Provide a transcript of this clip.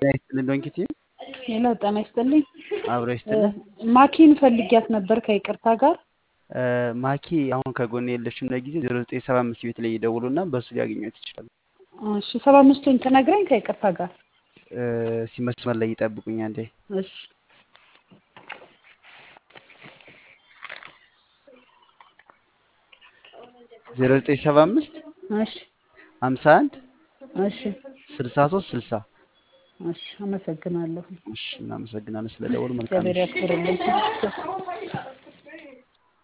ጤና ይስጥልን ዶንኪቲ ሄሎ ጤና ይስጥልኝ። አብሮ ይስጥልን። ማኪን ፈልጊያት ነበር ከይቅርታ ጋር ማኪ አሁን ከጎን የለችም። ለጊዜው ዜሮ ዘጠኝ ሰባ አምስት ቤት ላይ ይደውሉና በእሱ ሊያገኟት ይችላሉ። እሺ ሰባ አምስቱን ትነግረኝ ከይቅርታ ጋር ሲመስመር ላይ ይጠብቁኝ አንዴ። እሺ ዜሮ ዘጠኝ ሰባ አምስት እሺ ሀምሳ አንድ እሺ ስልሳ ሶስት ስልሳ እሺ አመሰግናለሁ። እሺ እናመሰግናለን ስለደወሉ መልካም እግዚአብሔር ምሽት። ያክብርልኝ።